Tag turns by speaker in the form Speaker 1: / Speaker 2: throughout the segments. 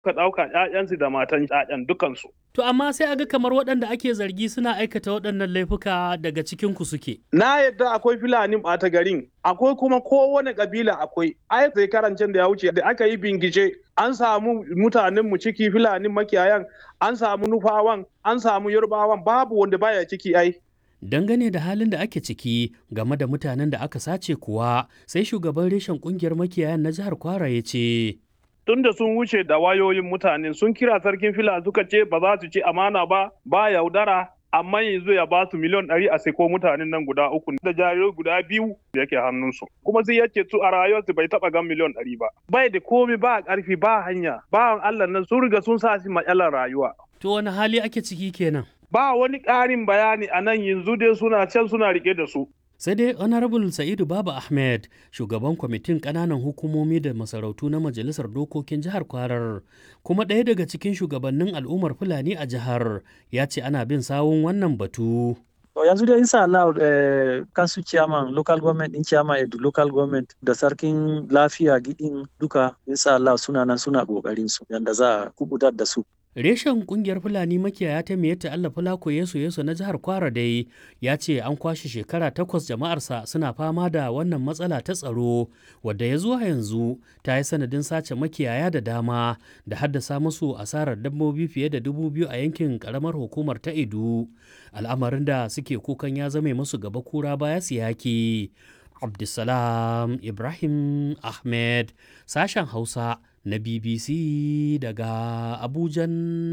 Speaker 1: ka ɗauka ‘ya'yansu da matan ‘ya'yan dukansu.
Speaker 2: To amma sai aga kamar waɗanda ake zargi suna aikata waɗannan laifuka daga cikin ku suke.
Speaker 1: Na yadda akwai Fulani ɓata garin, akwai kuma kowane ƙabila akwai. Ai sai karancin da ya wuce da aka yi bingice an samu mutanen mu ciki Fulani makiyayan, an samu Nufawan, an samu Yarbawan babu wanda baya ciki ai.
Speaker 2: Dangane da halin da ake ciki game da mutanen da aka sace kuwa sai shugaban reshen kungiyar makiyayan na jihar Kwara ya ce.
Speaker 1: tun da sun wuce da wayoyin mutane sun kira sarkin fila suka ce ba za su ci amana ba ba yaudara amma yanzu ya ba su miliyan ɗari a seko mutanen nan guda uku da jarirai guda biyu da yake hannunsu kuma sai yace su a rayuwarsu bai taɓa gan miliyan ɗari ba bai da komi ba ƙarfi ba hanya bawan Allah nan sun riga sun sa shi matsalar rayuwa.
Speaker 2: To wani hali ake ciki kenan?
Speaker 1: Ba wani ƙarin bayani a nan yanzu dai suna can suna rike da su.
Speaker 2: sai dai honorable sa'idu baba ahmed shugaban kwamitin kananan hukumomi da masarautu na majalisar dokokin jihar kwarar kuma ɗaya daga cikin shugabannin al'ummar fulani a jihar ya ce ana bin sawun wannan batu
Speaker 3: To yanzu dai insha Allah eh, kansu chairman local government din chairman edu local government da sarkin lafiya gidin duka insha Allah suna nan suna kokarin su yanda za a kubutar da su.
Speaker 2: Reshen kungiyar Fulani makiyaya ta Miyatta Allah Fulako Yesu Yesu na jihar Kwara dai ya ce an kwashe shekara takwas jama'arsa suna fama da wannan matsala ta tsaro wadda ya zuwa yanzu ta yi sanadin sace makiyaya da dama da haddasa musu asarar dabbobi fiye da dubu biyu a yankin karamar hukumar ta Edu. Al'amarin da suke kukan ya zame musu gaba kura baya siyaki. Abdulsalam Ibrahim Ahmed sashen Hausa na BBC daga Abujan,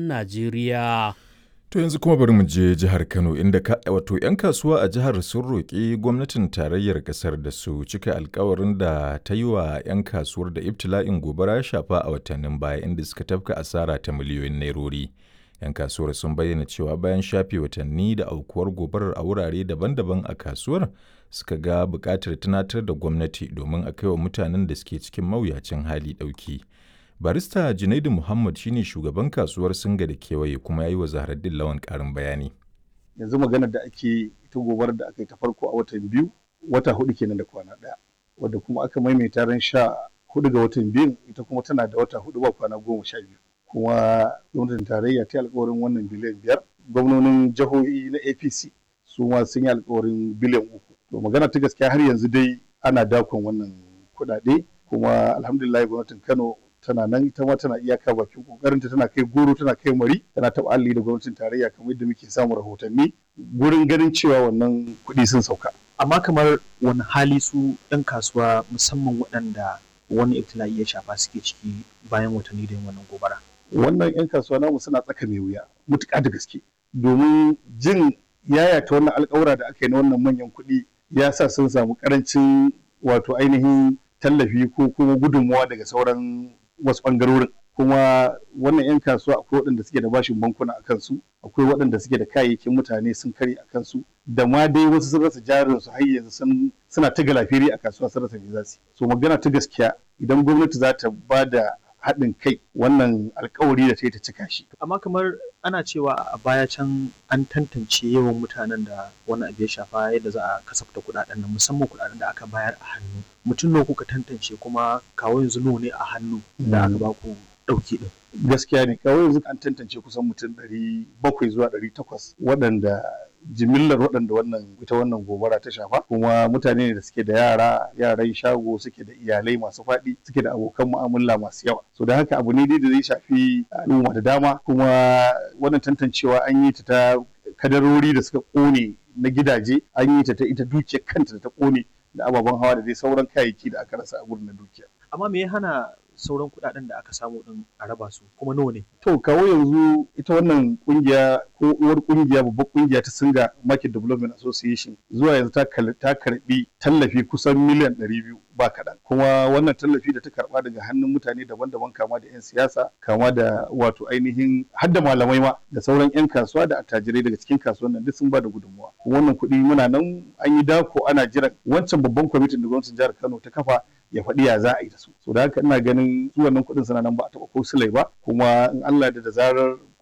Speaker 2: Najeriya.
Speaker 4: To yanzu kuma bari mu je jihar Kano inda wato 'yan kasuwa a jihar sun roƙi gwamnatin tarayyar ƙasar da su cika alkawarin da ta yi wa 'yan kasuwar da ibtila'in gobara ya shafa a watannin baya inda suka tafka asara ta miliyoyin nairori. 'Yan kasuwar sun bayyana cewa bayan shafe watanni da aukuwar gobarar a wurare daban-daban a kasuwar suka ga buƙatar tunatar da gwamnati domin a kai wa mutanen da suke cikin mawuyacin hali ɗauki. barista junaidu muhammad shine shugaban kasuwar singa da kewaye kuma ya yi wa zaharaddin lawan karin bayani
Speaker 5: yanzu maganar da ake ita gobarar da aka yi ta farko a watan biyu wata hudu kenan da kwana daya wadda kuma aka maimaita ran sha hudu ga watan biyu ita kuma tana da wata hudu ba kwana goma sha biyu kuma gwamnatin tarayya ta alkawarin wannan biliyan biyar gwamnonin jihohi na apc su ma sun yi alkawarin biliyan uku to magana ta gaskiya har yanzu dai ana dakon wannan kuɗaɗe kuma alhamdulillah gwamnatin kano tana nan ita ma tana iyaka bakin kokarinta tana kai goro tana kai mari tana taɓa alli da gwamnatin tarayya kamar yadda muke samun rahotanni gurin ganin cewa wannan kuɗi sun sauka.
Speaker 6: Amma kamar wani hali su ɗan kasuwa musamman waɗanda wani ibtila'i ya shafa suke ciki bayan watanni da yin wannan gobara.
Speaker 5: Wannan 'yan kasuwa namu suna tsaka mai wuya mutuƙa da gaske domin jin yayata wannan alƙawura da aka yi na wannan manyan kuɗi ya sa sun samu ƙarancin wato ainihin tallafi ko kuma gudunmawa daga sauran wasu ɓangarorin kuma wannan 'yan kasuwa akwai waɗanda suke da bashin bankuna a kansu akwai waɗanda suke da kayayyakin mutane sun kare a kansu da ma dai wasu sun rasa jarin su har yanzu suna ta galafiri a kasuwa sun rasa me za su so magana ta gaskiya idan gwamnati za ta ba da haɗin kai wannan alkawari da ta yi ta cika shi.
Speaker 6: Amma kamar ana cewa a baya can an tantance yawan mutanen da wannan abu ya shafa yadda za a kasafta kuɗaɗen nan musamman kuɗaɗen da aka bayar a hannu. Mutum nawa kuka tantance kuma kawo yanzu nawa ne a hannu da aka ba ku ɗauki ɗin.
Speaker 5: Gaskiya ne kawo yanzu an tantance kusan mutum ɗari bakwai zuwa ɗari takwas waɗanda jimillar waɗanda wannan ita wannan gobara ta shafa kuma mutane ne da suke da yara yaran shago suke da iyalai masu faɗi suke da abokan mu'amala masu yawa so da haka abu ne dai da zai shafi al'umma da dama kuma wannan tantancewa an yi ta ta kadarori da suka ƙone na gidaje an yi ta ta ita dukiyar kanta da ta ƙone da ababen hawa da dai sauran kayayyaki da aka rasa a gurin na dukiya
Speaker 6: amma me ya hana sauran kuɗaɗen da aka samu din a raba su kuma nawa ne
Speaker 5: to kawo yanzu ita wannan kungiya ko uwar kungiya babbar kungiya ta singa market development association zuwa yanzu ta karbi tallafi kusan miliyan 200 ba kaɗan kuma wannan tallafi da ta karba daga hannun mutane daban-daban kama da 'yan siyasa kama da wato ainihin har da malamai ma da sauran 'yan kasuwa da attajirai daga cikin kasuwan nan duk sun ba da gudunmuwa wannan kuɗi muna nan an yi dako ana jiran wancan babban kwamitin da gwamnatin jihar kano ta kafa ya faɗi ya za a yi da su so da haka ina ganin su wannan kuɗin suna nan ba a taɓa ko silai ba kuma in Allah da da zarar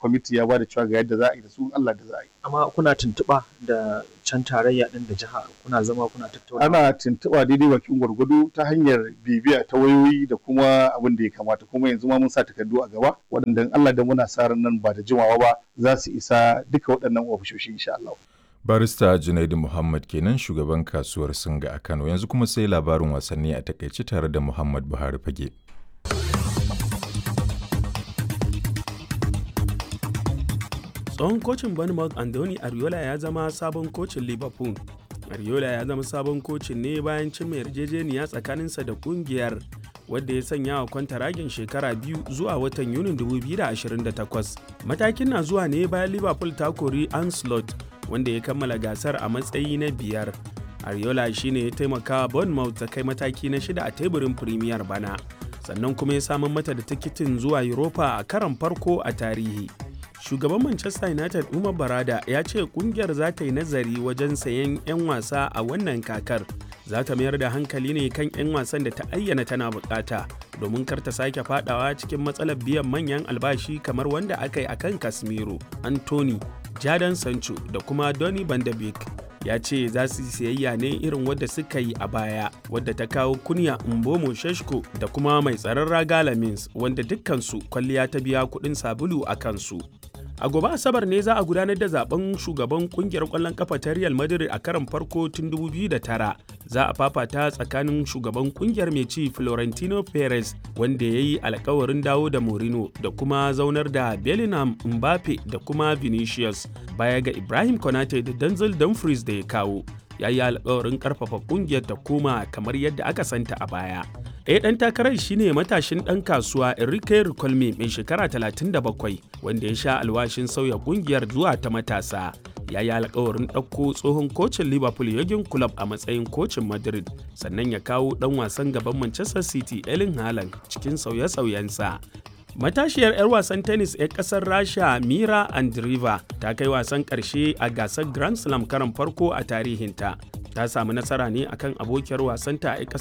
Speaker 5: kwamiti ya bada cewa ga yadda za a yi da su Allah da za a yi
Speaker 6: amma kuna tuntuɓa da can tarayya ɗin da jiha kuna zama kuna tattauna
Speaker 5: ana tuntuɓa daidai bakin gwargwado ta hanyar bibiya ta wayoyi da kuma abin da ya kamata kuma yanzu ma mun sa takardu a gaba waɗanda Allah da muna sa ran nan ba da jimawa ba za su isa duka waɗannan ofishoshi insha Allah
Speaker 4: barista Junaidu Muhammad kenan shugaban kasuwar Singa a Kano yanzu kuma sai labarin wasanni a takaice tare da Muhammad Buhari Fage.
Speaker 7: tsohon kocin bournemouth andoni ariola ya zama sabon kocin liverpool ariola ya zama sabon kocin ne bayan cin mai yarjejeniya tsakaninsa da kungiyar wadda ya sanya wa kwantaragin shekara biyu zuwa watan yunin 2028 matakin na zuwa ne bayan liverpool ta kori anslot wanda ya kammala gasar a matsayi na biyar ariola shine ya taimaka bournemouth ta kai mataki na shida a teburin premier bana sannan kuma ya samar mata da tikitin zuwa europa a karon farko a tarihi shugaban manchester united umar barada ya ce kungiyar za ta yi nazari wajen sayen 'yan wasa a wannan kakar za ta mayar da hankali ne kan 'yan wasan da ta ayyana tana bukata domin kar ta sake fadawa cikin matsalar biyan manyan albashi kamar wanda aka yi akan casemiro anthony jadon sancho da kuma donny van de beek ya ce za su siyayya ne irin wadda suka yi a baya wadda ta kawo kunya mbomo sheshko da kuma mai tsaron raga lamins wanda dukkansu kwalliya ta biya kuɗin sabulu a kansu a gobe asabar ne za a gudanar da zaben shugaban kungiyar kwallon kafa ta real madrid a karon farko tun 2009 za a fafata tsakanin shugaban kungiyar mai ci florentino perez wanda ya yi alkawarin dawo da morino da kuma zaunar da bellingham mbappe da kuma vinicius baya ga ibrahim konate da denzel dumfries da ya kawo ya yi alkawarin karfafa kungiyar ta koma kamar yadda aka santa a baya ɗaya ɗan takarar shine matashin ɗan kasuwa Enrique Ricolme mai shekara 37 wanda ya sha alwashin sauya ƙungiyar zuwa ta matasa. Ya yi alkawarin ɗauko tsohon kocin Liverpool Jurgen Klopp a matsayin kocin Madrid sannan ya kawo ɗan wasan gaban Manchester City Erling Haaland cikin sauye-sauyensa. Matashiyar 'yar wasan tennis 'yar ƙasar Rasha Mira Andreeva ta kai wasan ƙarshe a gasar Grand Slam karan farko a tarihinta. Ta samu nasara ne akan abokiyar wasanta a